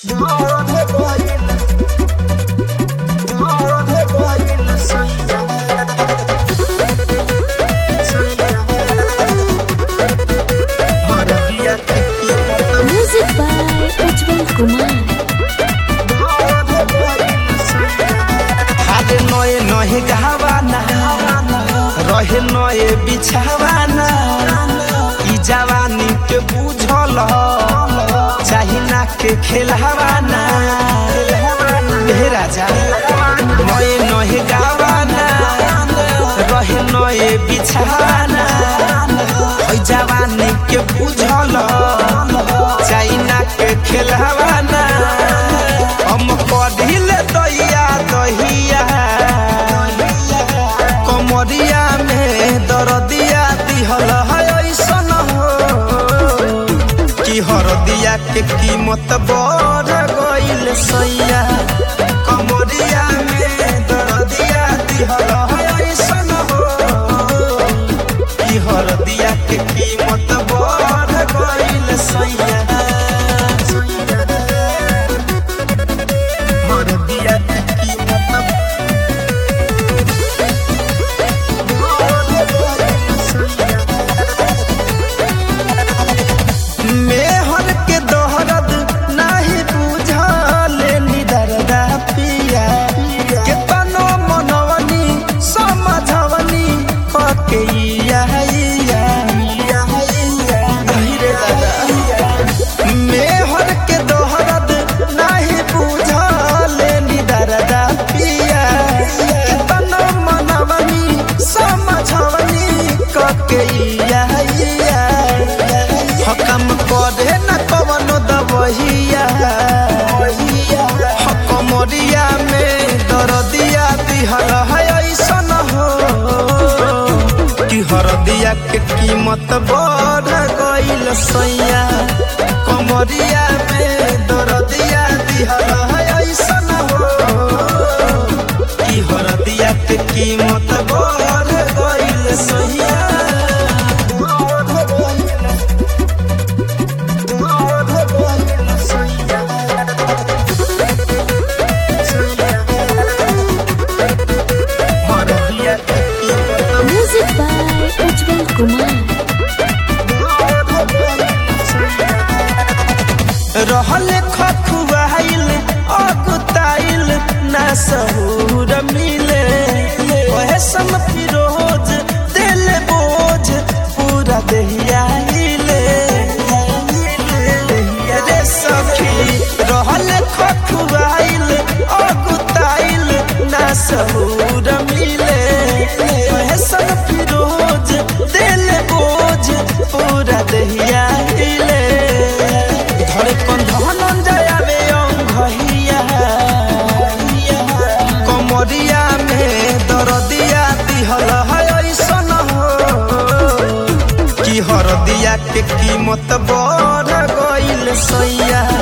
Music by Ujjwal Kumar. हाले नए नहे गहवाना रहे नए बिछावाना ई जवानी के बुझल चाही ना के खेलवाना हे राजा नए नहे गहवाना रहे नए बिछावाना ई जवानी के बुझल चाही ना के खेलवाना हम पढ़िले दैया दहिया कमरिया में दरदिया दिहल है ऐसन हो कि हरदिया के कीमत बढ़ गइल सैया कमरिया में दरदिया दिहल है ऐसन हो कि हरदिया के कीमत बढ़ गइल सैया हरदिया के कीमत मेहर के दोहरद नाही बुझले निदरदा पिया केतनो मनवनी समझवनी कके इया इया गहिरे दादा मेहर के दोहरद नाही बुझले निदरदा पिया केतनो मनवनी समझवनी कके इया इया हकम करे न कवनो दबहिया हकमरिया में दरदिया दिहल है ऐसन हो कि हरदिया के कीमत बढ़ गइल सैया कमरिया में दरदिया दिहल है ऐसन हो कि हरदिया के कीमत बढ़ गइल सैया Music by Ujjwal Kumar. रहल खखुआइल अगुताइल ना सहूर मिले ओहे सम फिरोज दिल बोझ पूरा दहिया हिले रे सखी रहल खखुआइल अगुताइल ना सहूर मिले ओहे सम फिरोज दिल बोझ पूरा दहिया हिले धड़कन धनंजय आवे अंगहिया कमरिया में दरदिया दिहल है ऐसन हो कि हरदिया के कीमत बढ़ गइल सैया